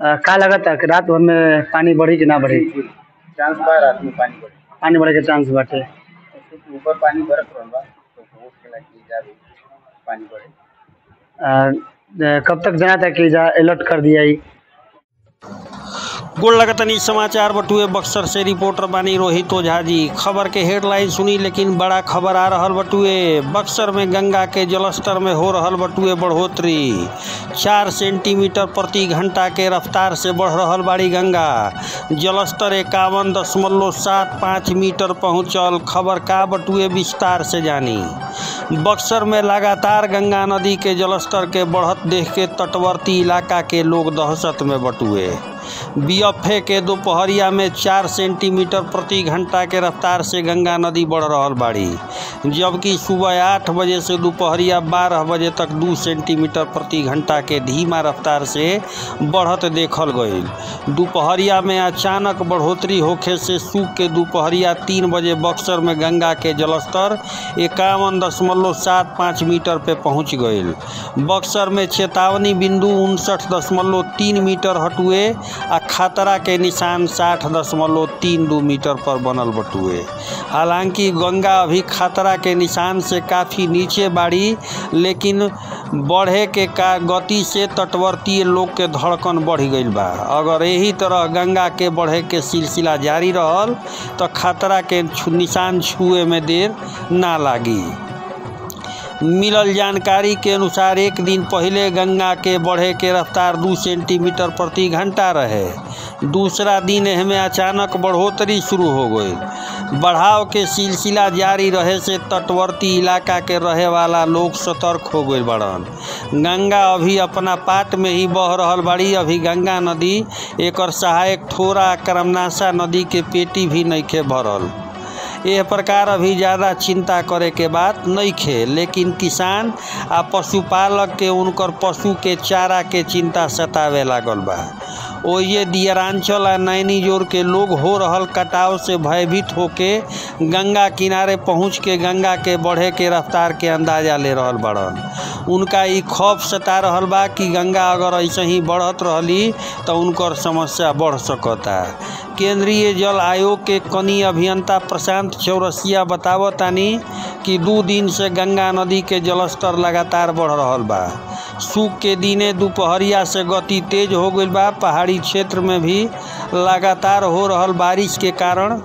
अ, का लगता कि रात भर में पानी बढ़ी कि ना बढ़ी चांस बा रात में पानी बढ़े पानी बढ़े के चांस बाटे उसके ऊपर पानी बरस रहल बा तो हो सकेला कि जा भी पानी बढ़े अ, कब तक जना था कि जा अलर्ट कर दिया ही गोल लगतनी समाचार बटुए बक्सर से रिपोर्टर बानी रोहित ओझा जी खबर के हेडलाइन सुनी लेकिन बड़ा खबर आ रहल बटुए बक्सर में गंगा के जलस्तर में हो रहल बटुए बढ़ोतरी चार सेंटीमीटर प्रति घंटा के रफ्तार से बढ़ रहल बाड़ी गंगा जलस्तर इक्यावन दशमलव सात पाँच मीटर पहुंचल खबर का बटुए विस्तार से जानी बक्सर में लगातार गंगा नदी के जलस्तर के बढ़त देख के तटवर्ती इलाका के लोग दहशत में बटुए बीएफए के दोपहरिया में चार सेंटीमीटर प्रति घंटा के रफ्तार से गंगा नदी बढ़ रहल बाड़ी जबकि सुबह आठ बजे से दोपहरिया बारह बजे तक दू सेंटीमीटर प्रति घंटा के धीमा रफ्तार से बढ़त देखल गईल दोपहरिया में अचानक बढ़ोतरी होखे से सूख के दोपहरिया तीन बजे बक्सर में गंगा के जलस्तर इक्यावन दशमलव सात पाँच मीटर पे पहुंच गईल बक्सर में चेतावनी बिंदु उनसठ दशमलव तीन मीटर हटुए आ खतरा के निशान साठ दशमलव तीन दू मीटर पर बनल बटुए हालांकि गंगा अभी खतरा के निशान से काफ़ी नीचे बाड़ी लेकिन बढ़े के का गति से तटवर्तीय लोग के धड़कन बढ़ गईल बा अगर यही तरह गंगा के बढ़े के सिलसिला जारी रहल तो खतरा के छु- निशान छुए में देर ना लागी मिलल जानकारी के अनुसार एक दिन पहले गंगा के बढ़े के रफ्तार दू सेंटीमीटर प्रति घंटा रहे दूसरा दिन एहमे अचानक बढ़ोतरी शुरू हो गई बढ़ाव के सिलसिला जारी रहे से तटवर्ती इलाका के रहे वाला लोग सतर्क हो गए बड़न गंगा अभी अपना पाट में ही बह रहल बाड़ी अभी गंगा नदी एकर सहायक ठोरा करमनाशा नदी के पेटी भी नइखे भरल एह प्रकार अभी ज़्यादा चिंता करे के बात नइखे लेकिन किसान आ पशुपालक के उनकर पशु के चारा के चिंता सतावे लागल बा ओये दियरांचल आ नैनी जोर के लोग हो रहल कटाव से भयभीत होके गंगा किनारे पहुँच के गंगा के बढ़े के रफ्तार के अंदाजा ले रहल बड़न उनका ई खौफ सता रहल बा कि गंगा अगर ऐसे ही बढ़त रहली तो उनकर समस्या बढ़ सकता केंद्रीय जल आयोग के कनी अभियंता प्रशांत चौरसिया बतावतानी कि दू दिन से गंगा नदी के जलस्तर लगातार बढ़ रहल बा सूख के दिने दोपहरिया से गति तेज हो गईल बा पहाड़ी क्षेत्र में भी लगातार हो रहल बारिश के कारण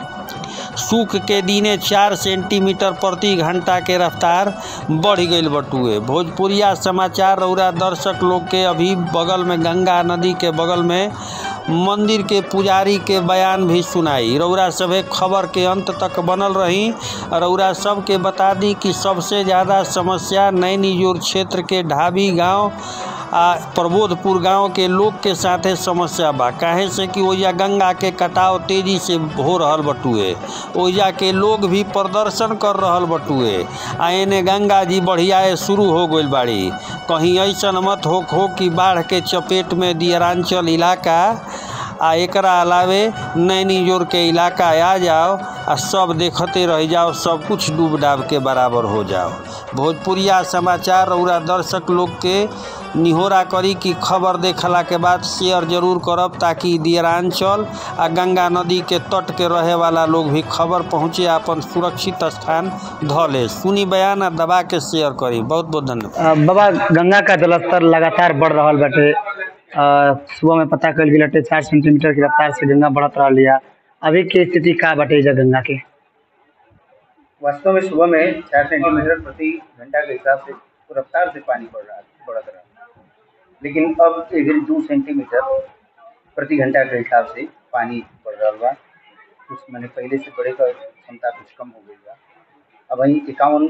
सूख के दिने चार सेंटीमीटर प्रति घंटा के रफ्तार बढ़ गईल बटुए भोजपुरिया समाचार रौरा दर्शक लोग के अभी बगल में गंगा नदी के बगल में मंदिर के पुजारी के बयान भी सुनाई रौरा सभे खबर के अंत तक बनल रही रौरा सब के बता दी कि सबसे ज़्यादा समस्या नैनीजोर क्षेत्र के ढाबी गांव आ प्रबोधपुर गांव के लोग के साथे समस्या बा काहे से कि ओइजा गंगा के कटाव तेजी से हो रहल बटुए ओइजा के लोग भी प्रदर्शन कर रहल बटुए आ एने गंगा जी बढ़ियाए शुरू हो गईल बाड़ी कहीं ऐसन मत हो हो कि बाढ़ के चपेट में दियरांचल इलाका आ एकरा अलावे नैनीजोर के इलाका आ जाओ आ सब देखते रह जाओ सब कुछ डूब डाब के बराबर हो जाओ भोजपुरिया समाचार रौरा दर्शक लोग के निहोरा करी कि खबर देखला के बाद शेयर जरूर करब ताकि दियरांचल आ गंगा नदी के तट के रहे वाला लोग भी खबर पहुँचे अपन सुरक्षित स्थान ध ले सुनी बयान आ दबा के शेयर करी बहुत बहुत धन्यवाद अ, बाबा गंगा का जलस्तर लगातार बढ़ रहल बाटे अ, सुबह में पता कल गेल बाटे चार सेंटीमीटर की रफ्तार से गंगा बढ़त रहल है अभी के स्थिति का बाटे एजा गंगा के वास्तव में सुबह में चार सेंटीमीटर प्रति घंटा के हिसाब से रफ्तार से पानी बढ़ रहा बढ़त रहा लेकिन अब एक दो सेंटीमीटर प्रति घंटा के हिसाब से पानी बढ़ रहा बा कुछ मैंने पहले से बढ़े का क्षमता कुछ कम हो गई बा अब वही इक्यावन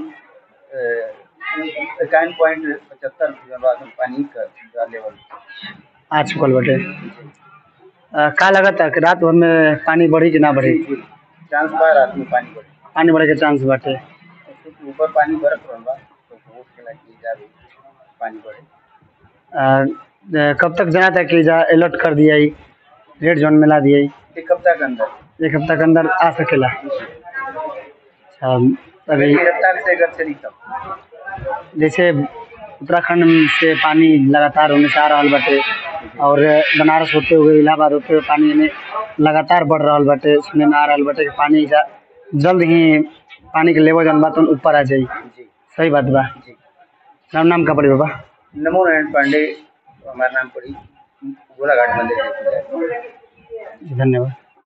इक्यावन पॉइंट पचहत्तर पानी का लेवल आ चुकल बाटे अ, का लगता कि रात भर में पानी बढ़ी कि ना बढ़ी चांस बा रात में पानी बढ़े पानी बढ़े के चांस बाटे उसके ऊपर पानी बरस रहल बा तो हो सकेला कि जा भी पानी बढ़े अ, कब तक जना था कि जा अलर्ट कर दिया ही रेड जोन में ला दिया ही एक हफ्ता के अंदर एक हफ्ता के अंदर आ सकेला अच्छा अभी मेरी रफ्तार से अगर चली तब जैसे उत्तराखंड से पानी लगातार होने से आ रहल बाटे और बनारस होते हुए इलाहाबाद होते हुए पानी एने लगातार बढ़ रहल बाटे सुने में आ रहल बाटे कि पानी जा जल्द ही पानी के लेवल जौन बा तौन ऊपर आ जाई जी सही बात बा जी नाम नाम का पड़ी बाबा नमो नारायण पांडे हमारा नाम पड़ी गोलाघाट मंदिर है धन्यवाद